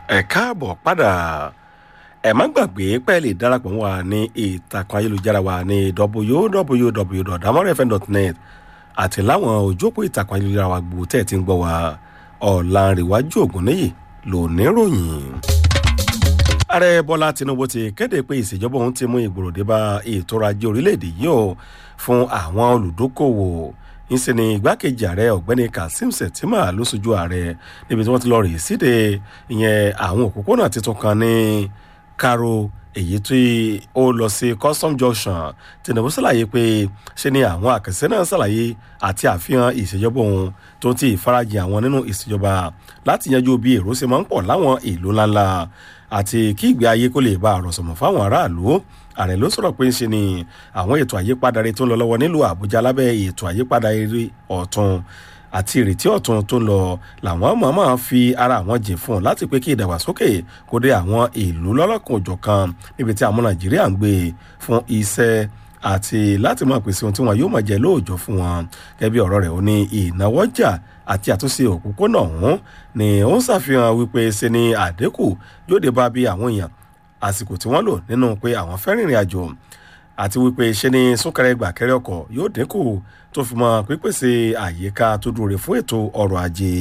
ẹ káàbọ̀ padà ẹ má gbàgbé pé ẹ lè darapọ̀ wá ní ìtàkùn ayélujára wa ní www.damorefm.net àti láwọn òjòpó ìtàkùn ayélujára wa gbogbo tẹ́ ẹ ti ń gbọ́ wa ọ̀làǹrẹ̀wájú ògúnníyì ló ní ròyìn. ààrẹ bọ́lá tinubu ti kéde pé ìṣèjọba òun ti mú ìgbòròdé bá ètò ọrọ̀ ajé orílẹ̀-èdè yìí o fún àwọn olùdókòwò ńṣe ni igbákejì ààrẹ ọ̀gbẹ́ni kazeem shettima ló sojú ààrẹ níbi tí wọ́n ti lọ rèé síde ìyẹn àwọn òpópónà tuntun kan ní karo èyí tí ó lọ sí custom junction tinubu ṣàlàyé pé ṣe ni àwọn àkànṣe náà ṣàlàyé àti àfihàn ìṣèjọba òun tó ti ìfarajìn àwọn nínú ìṣèjọba láti yanjú bí èrò ṣe máa ń pọ̀ láwọn ìlú ńláńlá àti kí ìgbé ayé kó lè bá àròsọ̀mọ̀ fáwọn aráàlú ààrẹ ló sọ̀rọ̀ pé ń ṣe ni àwọn ètò àyípadà rẹ tó ń lọ lọ́wọ́ nílùú àbújá lábẹ́ ètò àyípadà eré ọ̀tún àti ìrètí ọ̀tún tó ń lọ làwọn mọ̀ọ́mọ̀ fi ara àwọn jìn fún un láti pé kí ìdàgbàsókè kó dé àwọn ìlú lọ́lọ́kan òjọ̀ kan níbi tí àwọn nàìjíríà ń gbé fún iṣẹ́ àti láti máa pèsè ohun tí wọn yóò máa jẹ lóòjọ́ fún wọn gẹ́gẹ́ bí ọ̀rọ̀ rẹ̀ ó ní ìnáwọ́jà àti àtúnṣe òpópónà ọ̀hún ni ó ń ṣàfihàn wípé ṣe ni àdínkù yóò dé bá bí àwọn èèyàn àsìkò tí wọ́n lò nínú pé àwọn fẹ́ rìnrìn àjò àti wípé ṣe ni súnkẹrẹ gbàkẹrẹ ọkọ̀ yóò dínkù tó fi mọ pípèsè àyíká tó dúró fún ètò ọrọ̀ ajé.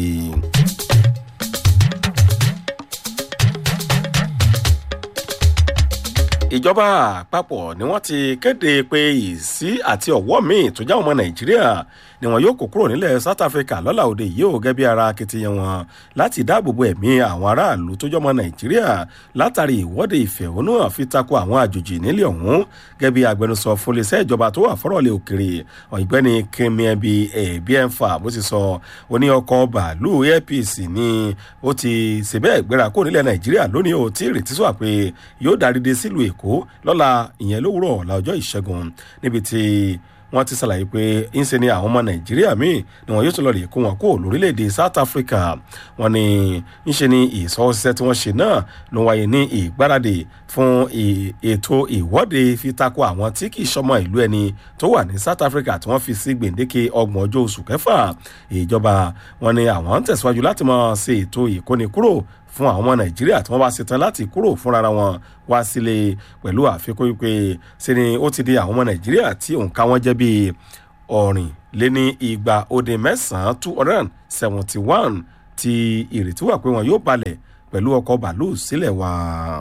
ìjọba àpapọ̀ ni wọ́n ti kéde pé ìsí àti ọ̀wọ́ míì tó já ọmọ nàìjíríà ni wọn yóò kó kúrò nílẹ̀ south africa lọ́la òde yìí ò gẹ́bí ara akitiyan wọn láti dáàbòbo ẹ̀mí àwọn aráàlú tó jọmọ nàìjíríà látàrí ìwọ́de ìfẹ̀hónúhàn fi tako àwọn àjòjì nílẹ̀ ọ̀hún gẹ́bí agbẹnusọ fún iléeṣẹ́ ìjọba tó wà fọ́rọ̀lẹ̀ òkèrè ọ̀gbẹ́ni kemiẹbi ẹ̀bíẹ̀fà bó ti sọ ó ní ọkọ̀ bàálù apc ni ó ti ṣèbẹ́ ìgbéra kó nílẹ̀ nàìjíríà lónìí ò tí ìrètí sọ pé yóò darí dé sílùú èkó lọ́la ìyẹn lówùrọ̀ ọ̀la ọjọ́ ìṣẹ́gun níbi tí wọ́n ti ṣàlàyé pé ńṣe ni àwọn ọmọ nàìjíríà míì ni wọ́n yóò tún lọ rè kó wọn kó lórílẹ̀‐èdè south africa wọ́n ní ńṣe ni ìsọwọ́síṣẹ́ tí wọ́n ṣe náà ló wáyé ní ìgbáradì fún ètò ìwọ́de fi tako àwọn tí kì í ṣọmọ ìlú ẹni tó wà ní south africa tí wọ́n fi sí gbèǹdéke ọgbọ̀n ọjọ́ oṣù kẹfà ìjọba wọn ni àwọn ń tẹ̀síwájú láti máa ṣe ètò ìkónikúrò fún àwọn ọmọ nàìjíríà tí wọ́n bá ṣetán láti kúrò fúnra wọn wá sílé pẹ̀lú àfikún wípé ṣe ni ó ti di àwọn ọmọ nàìjíríà tí òǹkà wọn jẹ́ bíi ọ̀rìn lé ní igba ode mẹ́sàn-án two hundred and seventy one tí ìrètí wà pé wọn yóò balẹ̀ pẹ̀lú ọkọ̀ bàálù sílẹ̀ wá.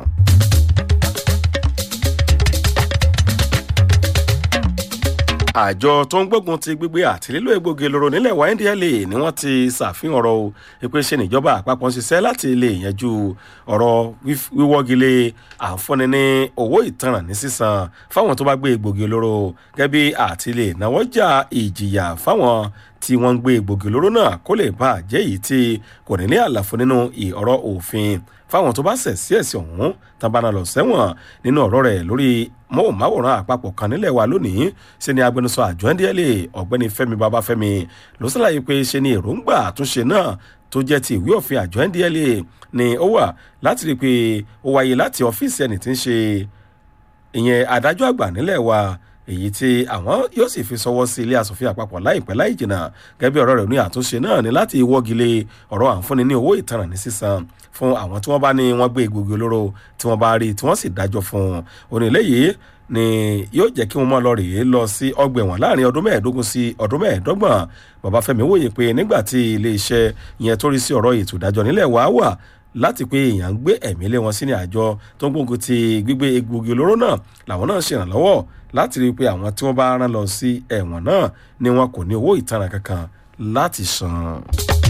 àjọ tó ń gbógun ti gbígbé àti lílo egbògi olóró nílẹ̀ wa ndla ni wọ́n ti ṣàfihàn ọ̀rọ̀ o pé ṣe níjọba àpapọ̀ ń ṣiṣẹ́ láti lè yanjú ọ̀rọ̀ wíwọ́gilé àǹfọ̀ní ní owó ìtanràn ní sísan fáwọn tó bá gbé egbògi olóró gẹ́bí àti lè náwó jà ìjìyà fáwọn tí wọ́n ń gbé egbògi olóró náà kó lè bá jẹ́ èyí tí kò ní ní àlàfo nínú ọ̀rọ̀ òfin fáwọn tó bá ṣẹ̀ sí ẹ̀sìn ọ̀hún tábànà lọ sẹ́wọ̀n nínú ọ̀rọ̀ rẹ̀ lórí mọ́wòmáwòrán àpapọ̀ kan nílẹ̀ wa lónìí ṣe ni agbẹnusọ àjọ ndla ọ̀gbẹ́ni fẹ́mi babafẹ́mi ló ṣàlàyé pé ṣe ni èròǹgbà àtúnṣe náà tó jẹ́ ti ìwé òfin àjọ ndla ni ó wà láti rí i pé ó wáyé láti ọ́fíìsì ẹni tí ń ṣe ìyẹn adájọ́ àgbà nílẹ̀ wa èyí tí àwọn yóò sì fi sọwọ́ sí ilé asòfin àpapọ̀ láìpẹ́ láì jìnnà gẹ́gẹ́ bí ọ̀rọ̀ rẹ̀ ní àtúnṣe náà ni láti wọ́gilé ọ̀rọ̀ àǹfọ̀ní ní owó ìtanràn ní sísan fún àwọn tí wọ́n bá ní wọ́n gbé egbògi olóró tí wọ́n bá rí tí wọ́n sì dájọ́ fún un onílé yìí ni yóò jẹ́ kí wọ́n mọ́ lọ rèé lọ sí ọgbà ẹ̀wọ̀n láàrin ọdún mẹ́ẹ̀ẹ́dógún sí ọdún mẹ́ẹ̀ẹ́dọ́gbọ̀n babafẹ́mi wòye pé nígbà tí ilé iṣẹ́ yẹn tó rí sí ọ̀rọ̀ ètò ìdájọ́ nílẹ̀ wá wà láti pé èèyàn ń gbé ẹ̀mí lé wọn sí ní àjọ tó ń gbógun ti gbígbé egbògi olóró náà làwọn náà ṣèrànlọ́wọ́ láti rí i pé àwọn tí wọ́n bá rán lọ sí ẹ̀wọ̀n náà ni wọn kò ní owó ìtanràn kankan láti san.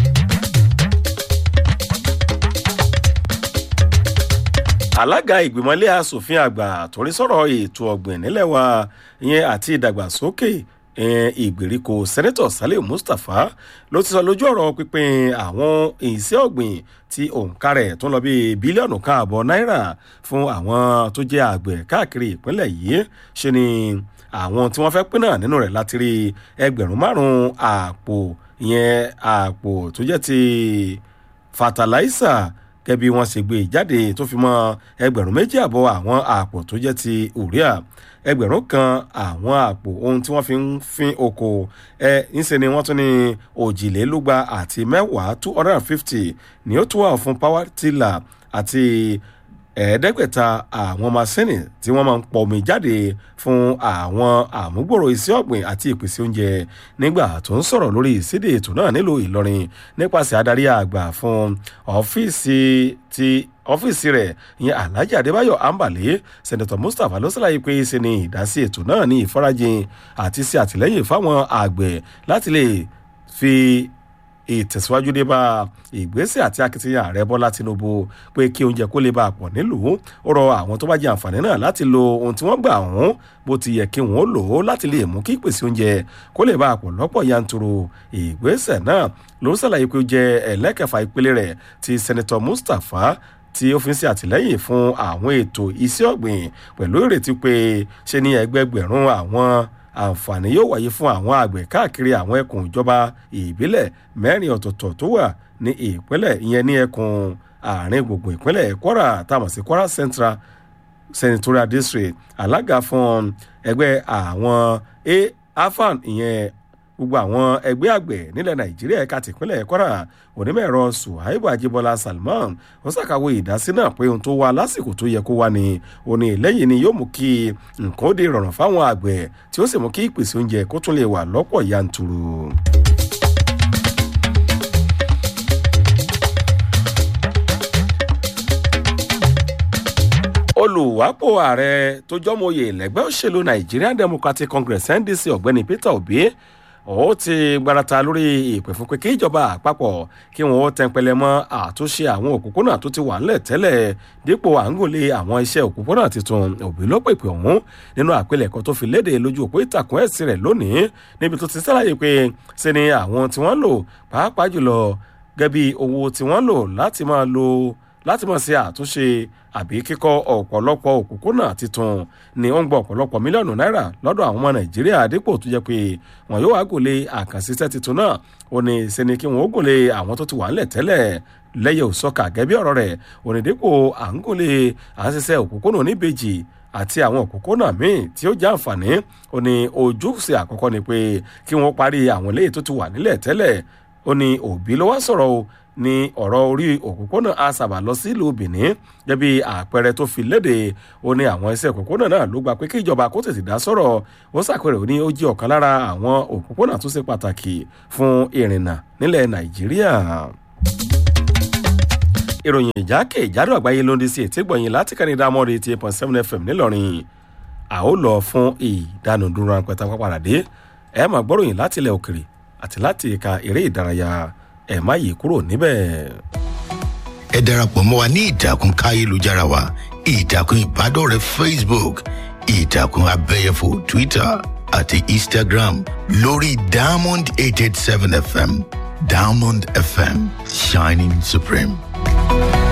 alága ìgbìmọ̀lé asòfin àgbà torí sọ̀rọ̀ ètò ọ̀gbìn nílẹ̀ wa ìyẹn àti ìdàgbàsókè ìgbèríko sẹ́nẹ́tọ̀ salim mustapha ló ti sọ lójú ọ̀rọ̀ pípín àwọn ìṣẹ́ ọ̀gbìn tí òǹkà rẹ̀ tó ń lọ bíi bílíọ̀nù káàbọ̀ náírà fún àwọn tó jẹ́ àgbẹ̀ káàkiri ìpínlẹ̀ yìí ṣe ni àwọn tí wọ́n fẹ́ pín náà nínú rẹ̀ láti rí ẹgbẹ̀rún márùn-ún àpò ìyẹn àpò tó jẹ́ ti fataláísà gẹ́gẹ́ bí wọ́n ṣe gbé jáde tó fi mọ́ ẹgbẹ̀rún méjì àbọ̀ àwọn àpò tó jẹ́ ti urea ẹgbẹ̀rún kan àwọn àpò ohun tí wọ́n fi ń fin oko ẹ ńṣe ni wọ́n tún ní òjìlélúgba àti mẹ́wàá two hundred and fifty ni ó tún wà fún power tiller àti ẹ̀ẹ́dẹ́gbẹ̀ta àwọn masínì tí wọ́n máa ń pọ̀ omi jáde fún àwọn àmúgbòrò iṣẹ́ ọ̀gbìn àti ìpèsè oúnjẹ nígbà tó ń sọ̀rọ̀ lórí ìsédè ètò náà nílùú ìlọrin nípasẹ̀ adarí àgbà fún ọ́fíìsì ti ọ́fíìsì rẹ̀ ìyẹn alhaji adébáyọ̀ ambale sẹ́nẹ̀tọ̀ mustapha ló ṣàlàyé pé ṣe ni ìdásí ètò náà ní ìfarajìn àti ṣe àtìlẹ́yìn fáwọn àgbẹ̀ láti lè fi ìtẹ̀síwájú dé bá ìgbésẹ̀ àti akitiyan ààrẹ bọ́lá tinubu pé kí oúnjẹ kó lè bá a pọ̀ nílùú ó rọ àwọn tó bá jẹ àǹfààní náà láti lo ohun tí wọ́n gbà ọ̀hún bó ti yẹ kí wọ́n lò ó láti lè mú kí ìpèsè oúnjẹ kó lè bá a pọ̀ lọ́pọ̀ yanturu ìgbésẹ̀ náà ló ṣàlàyé pé ó jẹ ẹlẹ́kẹfà ìpele rẹ̀ ti sẹ́nitọ́ mustapha tí ó fi ń ṣe àtìlẹ́yìn fún àwọn ètò iṣẹ́ ọ̀gbìn pẹ̀lú ìrètí pé ṣe ní ẹgbẹgbẹ̀rún àwọn àǹfààní yóò wáyé fún àwọn àgbẹ̀ káàkiri àwọn ẹkùn ìjọba ìbílẹ̀ mẹ́rin ọ̀tọ̀ọ̀tọ̀ tó wà ní ìpínlẹ̀ ìyẹn ní ẹkùn àárín gbùngbùn ìpínlẹ̀ kwara táwọn sí kwara central senatorial district alága fún ẹgbẹ́ àwọn afan ìyẹn gbogbo àwọn ẹgbẹ́ àgbẹ̀ nílẹ̀ nàìjíríà ẹ̀ka tìpínlẹ̀ kwara onímọ̀-ẹ̀rọ suhaibu ajibola salman ó ṣàkàwé ìdásí náà pé ohun tó wá lásìkò tó yẹ kó wá ni òní lẹ́yìn ni yóò mú kí nǹkan ó di rọrùn fáwọn àgbẹ̀ tí ó sì mú kí ìpèsè oúnjẹ kó tún lè wà lọ́pọ̀ yanturu. olùwápò ààrẹ tó jọ́mọ̀yè lẹ́gbẹ́ òṣèlú nigerian democratic congress ndc ọ̀gbẹ́ni peter obi ó ti gbarata lórí ìpè fún pé kí ìjọba àpapọ̀ kí wọ́n tẹnpẹlẹ mọ́ àtúnṣe àwọn òpópónà tó ti wà ńlẹ̀ tẹ́lẹ̀ dípò à ń gòlè àwọn iṣẹ́ òpópónà tuntun òbí ló pèpè ọ̀hún nínú àpilẹ̀kọ tó fi léde lójú òpó ìtàkùn ẹ̀sìn rẹ̀ lónìí níbi tó ti sálàyé pé ṣe ni àwọn tí wọ́n lò pàápàá jùlọ gẹ́bí owó tí wọ́n lò láti máa lo láti máa ṣe àtúnṣe àbí kíkọ́ ọ̀pọ̀lọpọ̀ òpópónà tuntun ni ó ń gbọ́ ọ̀pọ̀lọpọ̀ mílíọ̀nù náírà lọ́dọ̀ àwọn ọmọ nàìjíríà dípò tó jẹ́ pé wọn yóò wá gòlè àkànṣiṣẹ́ tuntun náà ó ní ṣe ni kí wọn ó gòlè àwọn tó ti wà ńlẹ̀ tẹ́lẹ̀ lẹ́yẹ òsọ́kà gẹ́bí ọ̀rọ̀ rẹ̀ ó ní dípò à ń gòlè àṣiṣẹ́ òpópónà oníbejì àti àwọn òpópónà míì tí ó jẹ́ àǹfààní ó ní ojúṣe àkọ́kọ́ ni pé kí wọ́n parí àwọn eléyìí tó ti wà nílẹ̀ tẹ́lẹ̀ ó ní òbí ló wá sọ̀rọ̀ o ní ọ̀rọ̀ orí òpópónà asaba lọ sí ìlú benin gẹ́bí àpẹẹrẹ tó fi léde ó ní àwọn iṣẹ́ òpópónà náà ló gba pé kí ìjọba kó tètè dá sọ̀rọ̀ ó ṣàpẹẹrẹ ó ní ó jẹ́ ọ̀kan lára àwọn òpópónà tó ṣe pàtàkì fún ìrìnnà nílẹ̀ nàìjíríà ìròyìn ìjákè ìjádọ̀ àgbáyé ló ń di sí ètí gbọ̀nyìn láti kẹ́ni dámọ́rí eighty eight point seven fm ńìlọrin a ó lọ fún ìdánudúró ránpẹ́tà pápádé ẹ máa gbọ́ròyìn láti ilẹ̀ òkèrè àti láti ẹ̀ka eré ìdárayá ẹ má yí kúrò níbẹ̀. ẹ darapọ̀ mọ́ wa ní ìtàkùn káyélujára wa ìtàkùn ìbádọ́rẹ̀ẹ́ facebook ìtàkùn abẹ́yẹfò twitter àti instagram lórí diamond eight eight seven fm diamond fm shining supreme.